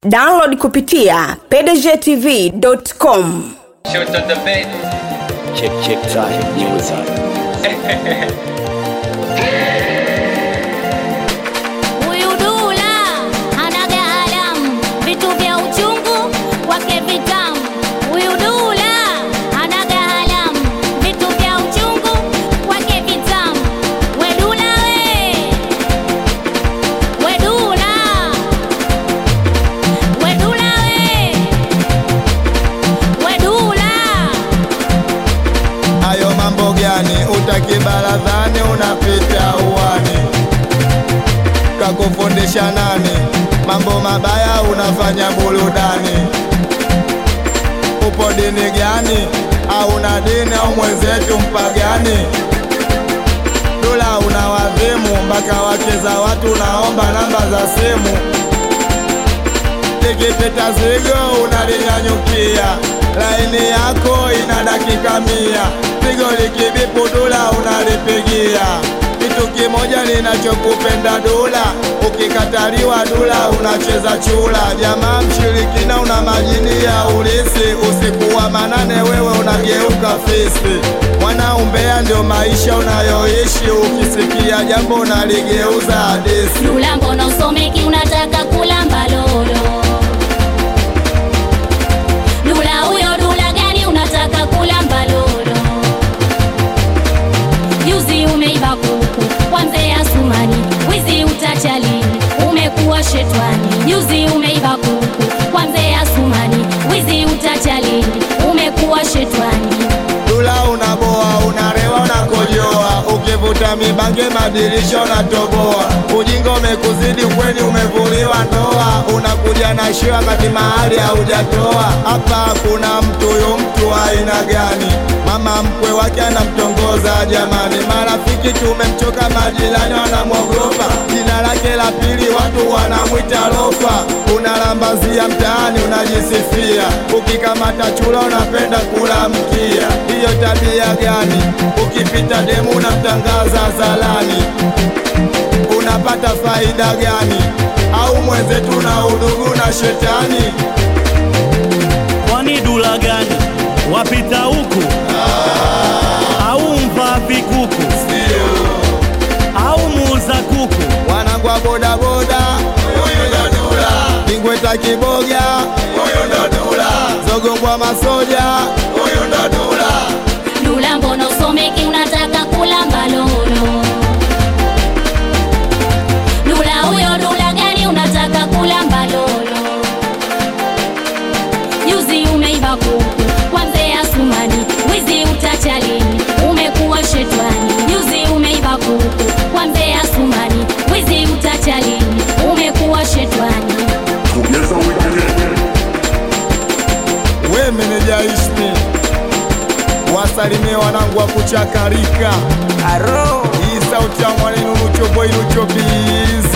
download kupitia pdgtv.com Shoot on the bed. Check check time music. Huyu Dula hanaga halamu, vitu vya uchungu kwake vitamu. Huyu Dula hanaga halamu, vitu vya uchungu kwake vitamu. We Dula we, we Dula, we Dula we, we Dula. Hayo mambo gani? Utaki baradhani, unapita uwani. Kakufundisha nani? Mambo mabaya unafanya burudani. Upo dini gani? Au na dini au mwenzetu mpagani? Dula una wadhimu, mpaka wake za watu unaomba namba za simu. Likipita zigo unalinyanyukia, laini yako ina dakika mia. Zigo likibipu Dula unalipigia. Kitu kimoja ninachokupenda Dula, ukikataliwa Dula unacheza chula. Jamaa mshirikina, una majini ya ulisi, usiku wa manane wewe unageuka fisi. Mwana umbea ndio maisha unayoishi, ukisikia jambo unaligeuza hadisi. Dula mbona usomeki unataka kulamba lolo? Dula huyo Dula gani unataka kulamba lolo? Juzi umeiba kuku kwa mzee Asumani, wizi utacha lini? Umekuwa shetwani. Juzi umeiba kuku kwa mzee Asumani, wizi utacha lini? Umekuwa shetwani. Dula unaboa, unarewa, unakojoa, ukivuta mibange madirisha unatoboa. Ujinga umekuzidi kweni, umevuliwa ndoa, unakuja na shiwa kati mahali haujatoa. Hapa kuna mtu, huyo mtu wa aina gani? Mama mkwe wake anamtongoza jamani, marafiki tumemchoka, majirani wanamwogopa. Jina lake la pili watu wanamwita lofa. Unalambazia mtaani, unajisifia, ukikamata chula unapenda kula mkia. Hiyo tabia gani? Ukipita demu unamtangaza zalani, unapata faida gani? Au mwenzetu na udugu na shetani? Kwani dula gani wapita huku au mvaa vikuku au muuza kuku? wanangu wa bodaboda, huyu ndo Dula. Kingweta Kiboga, huyu ndo Dula. Zogongwa Masoja, huyu ndo Dula. Dula mbona usomeki unataka kulamba lolo? Dula huyo Dula gani unataka kulamba lolo? Juzi umeiba kuku kwa mzee Asumani, wizi utacha lini? Umekuwa shetwani. Juzi umeiba kuku kwa mzee Asumani, wizi utacha lini? Umekuwa shetwani. We meneja Ishmi, wasalimie wanangu wa kuchakarika. Hii sauti ya mwanenu Lucho Boy Lucho Biz